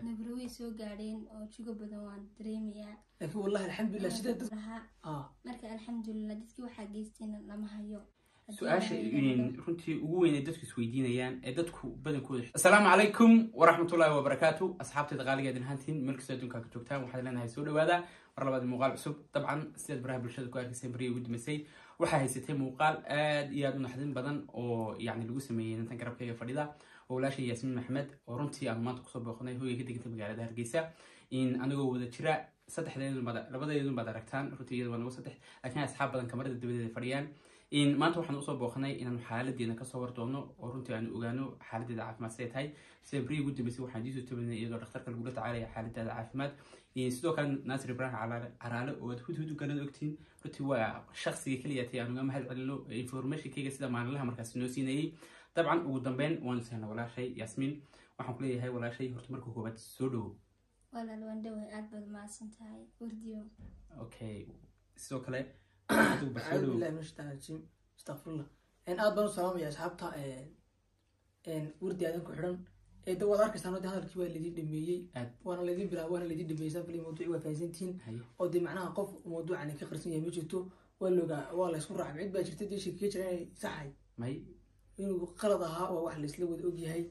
nabro way soo gaadheen oo jugo badan waan dareemayaa laakiin wallahi alxamdulilah sidee dad lahaa ah marka alxamdulilah dadkii waxaa geystayna lama hayo su-aasha runtii ugu weyn ee dadku isweydiinayaan ee dadku badankooda asalaamu calaykum waraxmatullaahi wabarakaatu asxaabteeda qaaligeedin hantiin meel kastoo adduunka ka joogtaan waxaad leenahay soo dhawaada mar labaad muuqaal cusub dabcan sidaad baraha bulshada ku arkayseen beriya ugu dambeysay waxaa haysatay muuqaal aad iyo aad u naxdin badan oo yacni lagu sameeyey intan garabkayga fadhida oo walaashay yaasmiin maxmed oo runtii aan maanta kusoo booqnay hooyay ka deganta magaalada hargeysa in anigoo wada jira saddexdeedun baad labadeedun baad aragtaan runtii iyada waa nagu saddex laakiin asxaab badan kamarada dabadeeda fadhiyaan in maanta waxaan usoo booqnay inaan xaaladeena kasoo wardoono oo runtii aanu ogaano xaaladeeda caafimaad siday tahay sida beriya ugu dambeysay waxaan idiin soo tabanay iyadoo dhakhtarka lagula tacaalaya xaaladeeda caafimaad sidoo kale naasir ibraahim caraale oo aad hudhud u garanad ogtiin runtii waa shaksiga keliya tay aan uga mahad celino informationkayga sida maalinlaha markaas noo siinayay dabcan ugu dambeyn waan isahna walaashay yaasmiin waxaan ku leeyahay walaashay horta marka koobaad soo dhowo walaal waan dhaway aad baad mahadsan tahay wardiyo okay sidoo kale adigu ba soo acuudu dhowo billahi min ashaitaan rajiim astaqfirullah aad baan u salaamaya asxaabta wardi aadan ku xidhan ee da waad arkaysaan de hadalkii waa laydin dhameeyey Aad. waana laydin bilaa waana laydin dhameeyey fili mawduuci waa fahansantihiin Haye. oo dee macnaha qof mawduucani ka qarsan yahay ma jirto waa loogaa waa la isku raacay cid baa jirta dee sheekeye jira inay saxay may inuu qalad ahaa waa wax laisla wada ogyahay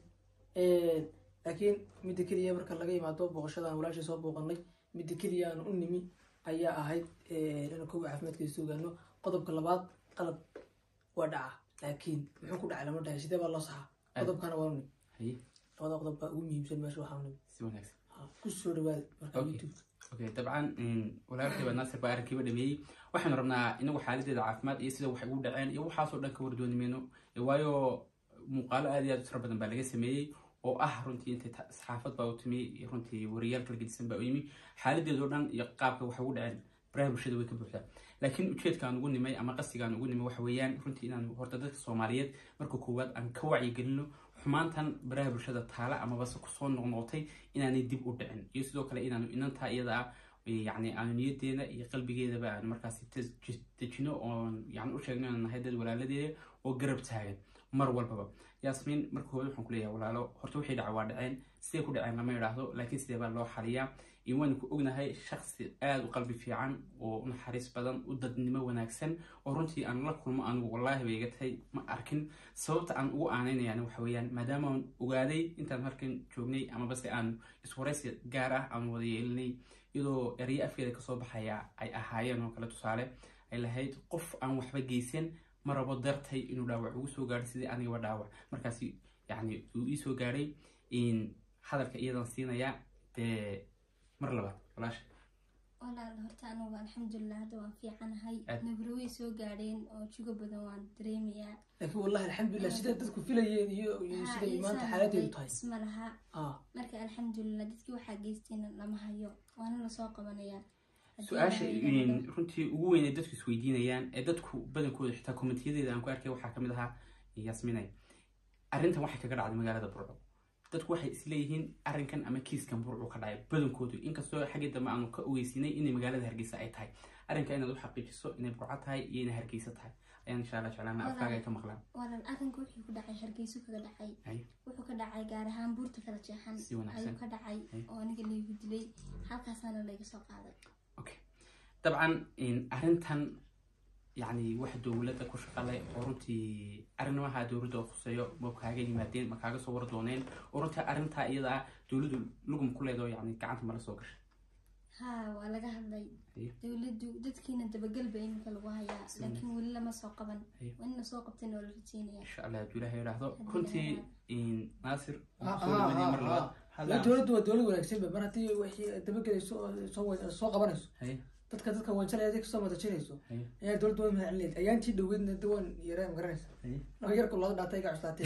laakiin midda keliya marka laga yimaado booqashadan walaashay soo booqanay midda keliya aan u nimi ayaa ahayd inaan kowa caafimaadkeeda ogaano qodobka labaad qalab waa dhaca laakiin muxuu ku dhacay lama dhahay sidee baa loo saxaa qodobkana waa nimi haye labada qodob baa ugu muhiimsan meesha waxaa nimi si wanaagsan ku soo dhawaada marka Okay. youtube okay dabcan walaalkayba naasir baa arrinkiiba dhameeyey waxaanu rabnaa inagu xaaladeeda caafimaad iyo sida waxay ugu dhaceen iyo waxaasoo dhan ka wardooni mayno waayo muuqaalo aad iyo aad u tiro badan baa laga sameeyey oo ah runtii intay ta- saxaafad baa u timi iyo runtii wariyaal kala gedisan baa u yimi xaaladeedoo dhan iyo qaabka waxay ugu dhaceen baraha bulshada way ka buuxdaa laakiin ujeedka aan ugu nimay ama qasiga aan ugu nimay waxa weeyaan runtii inaan horta dadka soomaaliyeed marka koowaad aan ka wacyigelino xumaantan baraha bulshada taala amabase kusoo noqnoqotay inaanay dib u dhicin iyo sidoo kale inaanu inantaa iyada ah yani aanu niyadeeda iyo qalbigeedaba aan markaasi tes- dejino oon yani u sheegno inaan nahay dad walaaladeeda oo garab taagan mar walbaba yaasmiin marka hore waxaan kuleeyahay walaalo horta wixii dhaca waa dhaceen sidee ku dhaceen lama idhaahdo laakiin sidee baa loo xaliyaa iyo waan ku ognahay shaksi aada u qalbi fiican oo u naxariis badan u dadnimo wanaagsan oo runtii aan la kulmo anigu wallaahi bay iga tahay ma arkin sababta aan ugu aaneynayana waxa weeyaan maadaama aan ogaaday intaan halkan joognay amabase aan iswaraysi gaar ah aan wada yeelinay iyadoo eryo afkeeda kasoo baxaya ay ahaayeen oo kale tusaale ay lahayd qof aan waxba geysan ma rabo dartay inuu dhaawac ugu soo gaadhay sidii anigaba dhaawac markaasi yani uu ii soo gaadhay in hadalka iyadan siinayaa dee mar labaad walaasha walaal horta anugu alxamdulilah hadda waan fiicanahay Aad. nabro way soo gaadheen oo jugo badan waan dareemayaa laakiin wallahi alxamdulilah sidee dadku filayeen iyo iyo Haa, siday iyo maanta saan xaaladeedu noqday tahay isma laha ah marka alxamdulilah dadkii waxaa geystayna lama hayo waana lasoo qabanayaa Haddii su-aasha Ilaahay idin in runtii ugu weyn ee dadku isweydiinayaan ee dadku badankooda xitaa komentiyadeeda aan ku arkay waxaa kamid ahaa yaasminay arrintan waxay kaga dhacday magaalada burco dadku waxay isleeyihiin arrinkan ama kiiskan burcu ka dhacay badankoodu inkastoo xaggii dambe aanu ka ogeysinay inay magaalada hargeysa ay tahay arrinka inaad u xaqiijiso inay burco tahay iyo inay hargeysa tahay ayaan insha allah jeclaana afkaaga ay ka maqlaan walaal arrinka wuxuu ku dhacay hargeyso kaga dhacay Ay. wuxuu ka dhacay gaar ahaan buurta kala jeexan Si wanaagsan. ayuu ka dhacay Ay. oo aniga laygu dilay halkaasaana layga soo qaaday okay dabcan in arrintan yani wax dowladda ku shaqale oo runtii arrimaha dowladda oo khuseeyo ma kaaga yimaadeen ma kaaga soo war dooneen oo runtii arrintaa iyada ah dowladdu lugum ku leedo yani gacanta mala soo gashay haa waa laga hadlay Haye. dowladdu dadkiina dabagelba iminka lagu hayaa Si laakiin weli lama soo qaban Haye. waa in lasoo qabtayna waa la rajeynaya insha allah hadduu ilaahay idhaahdo Haddii runtii ilaahay in naasir Ah, soo dhawaadiyay mar ah, labaad ah. Hadda- Waa dowladdu waa dowlad wanaagsan ba mar haddii wixii dabagelayso oo soo wa- soo qabanayso Haye, dadka dadka wanjalaya dadka soo madajinayso haye, ayaa dowladda waa mahadcelineed ayaantii dhoweydna de waan yaraa magaranaysa haye. noo yarku looda dhaatay iga cuslaatee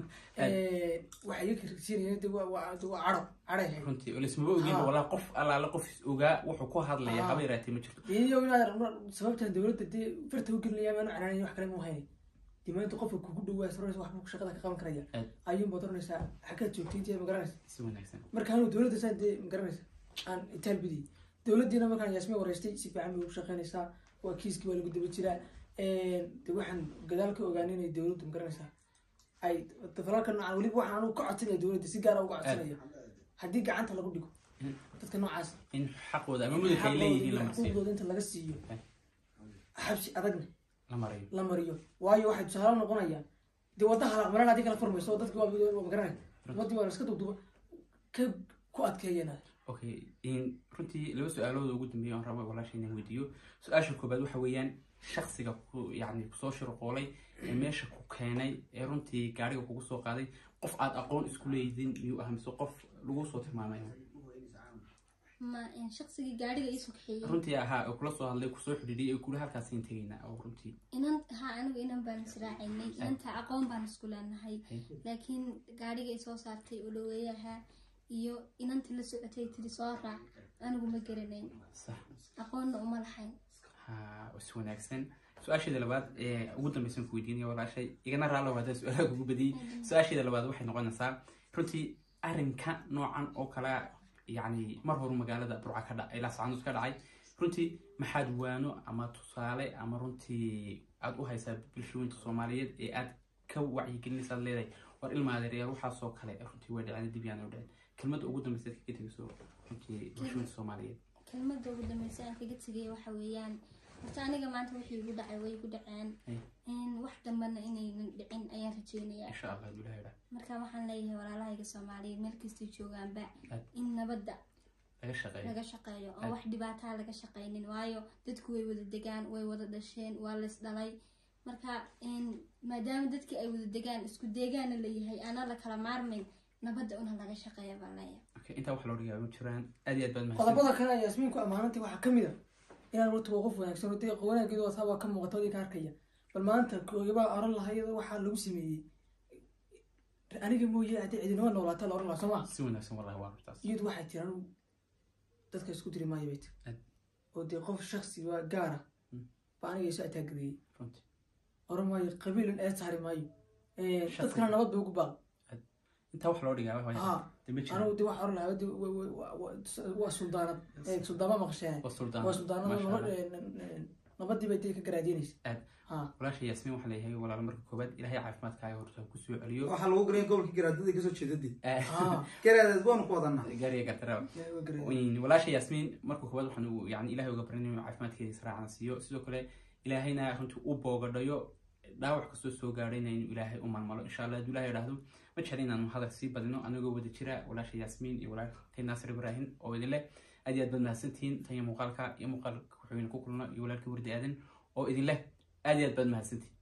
waxay iga kirsiinayeen de waa waa de waa cadho cadhay ahayd runtii oo laismaba ogeyn Ah. walaa qof allaala qof is ogaa wuxuu ku hadlaya Ah. haba yaraatee ma jirto iyo inaad sababtan dowladda dee farta u gelinaya maanu canaanayn wax kale ma haynin dee maanta qofka kugu dhawaa saroraysa waxbuu shaqada ka qaban karaya Aad. ayuunba doranaysaa xaggaad joogtay intii magaranaysa si wanaagsan marka anu dowladda saa dee magaranaysa aan itaal bidiyay dowladdiina markaan yaasmin wareystay si fiican bay ugu shaqeynaysaa waa kiiskii waa lagu daba jiraa de waxaan gadaal ka ogaanay inay dowladdu magaranaysaa ay falaalka noocan weliba waxaan anugu ka codsanaya dowladda si gaara uga codsanaya haddii gacanta lagu dhigo Mm. dadka noocaas in xaqooda ama mudug ay leeyihiin la marsiiyo xuquuqdooda inta laga siiyo Eh. xabsi adagna la marayo la mariyo waayo waxay tusaale noqonayaan dee wadda halaaq maran haddii kala furmayso dadki waa magaranay ummadii waa laska dubduba ka ku adkeeyana okay in runtii laba su-aalooda ugu dambeeya aan rabo walaasha inaan weydiiyo su-aasha koobaad waxa weeyaan shaksiga ku yacni kusoo shirqoolay ee meesha ku keenay ee runtii gaariga kugu soo qaaday qof aad aqoon isku leeyihiin miyuu ah mise qof lagu soo tilmaamay ma in shaqsigii gaadhiga iisoo kaxeeyey runtii ahaa oo kula soo hadlay kusoo xidhiidhiyay ee kula halkaasiin tegaynaa oo runtii inan ha anigu inan baan israacaynay inanta aqoon baan isku leenahay Ay. laakiin gaadhiga isoo saartay oo dhaweeyaha iyo inantii la socotay tiri soo raac anigu ma garanayn sax aqoonna uma lahayn ha is wanaagsan su-aasheeda labaad ee ugu dambeysan ku weydiinaya walaashay igana raallo haddaan su-aalaha kugu badiyey su-aasheeda labaad waxay noqonaysaa runtii arrinka noocan oo kale yacni mar horu magaalada burca ka dha ilaa sacanuus ka dhacay runtii maxaad waano ama tusaale ama runtii aad u haysaa bulshooyinka soomaaliyeed ee aad ka wacyigelinaysa aad leedahay war ilma adeeryaal waxaasoo kale runtii way dhaceen dib yaana u dhaceen kelmadda ugu dambeysa aad kaga tegayso runtii bulshooyinka soomaaliyeed kelmadda ugu dambeysa aan kaga tegay waxa weeyaan horta aniga maanta wixii igu dhacay way igu dhaceen Ay. in wax dambana inaynan dhicin ayaan rajeynayaa insha allah haduu ilahay dhaa marka waxaan leeyahay walaalahayga soomaaliyeed meel kastay joogaanba Aad. in nabadda laga shaqeeyo laga shaqeeyo oo Aad. wax dhibaataa laga shaqaynin waayo dadku way wada degaan way wada dhasheen waa lays dhalay marka in maadaama dadkii ay wada degaan isku deegaana layahay aanaa la kala maarmayn nabadda una laga shaqeeya baan leeyahay okay intaa wax loo dhigaa ma jiraan aad iyo aad baad mahadsan qodobada kale ay yasmiinku ammaanantay waxaa kamid a inaan warta waa qof wanaagsan oo dee wanaageedu wataa waa ka muuqata wadii ka arkaya bal maanta koogabaa oran lahaa iyadoo waxaa lagu sameeyey aniga mooye haddii cidinama noolaata la oran lahaa soo ma si wanaagsan wallahi waa runtaas iyadu waxay tiri anigu dadka isku diri maayo bay tiri Aad. oo dee qof shaksi waa gaara Mm. ba aniga isu ataagadeeyey runtii oran maayo qabiilun ee saari maayo Shaksi. dadkana nabad bay ugu baaq intaa wax loo dhigaa waa ha de ma jiraan anigu de waxaa oran lahaa de wa- wa- wa- wa- waa suldaanad ee suldaama maqasheen waa suldaan waa suldaanada Masha nabad- Allah. ee, n- n- nabadii bay dee ka garaadinaysa Aad. ha walaasha yaasmiin waxaa leeyahay walaalo marka koobaad ilaahay caafimaadkaaga horta ku soo celiyo waxaa lagu garanaya gobolka garaadada kasoo jeedadii ha garaadeed baanu ku wadanaa gaariga gartara waa garaadin. walaasha yaasmiin marka koobaad waxaan u- yani ilaahay uga barin inuu caafimaadkeeda israacna siiyo sidoo kale ilaahayna runtii u boogadhayo dhaawac kastoo soo gaadhayna inuu ilaahay u malmalo insha allah hadduu ilahay idhaahdo ma jecla inaanu hadal sii badino anagoo wada jira walaasha yaasmiin iyo walaalkay naasir ibraahim oo idin leh aad iyo aad baad mahadsantihiin tan iyo muuqaalka iyo muuqaalka wuxuu idin ku kulno iyo walaalkii wardi aadan oo idin leh aad iyo aad baad mahadsantihiin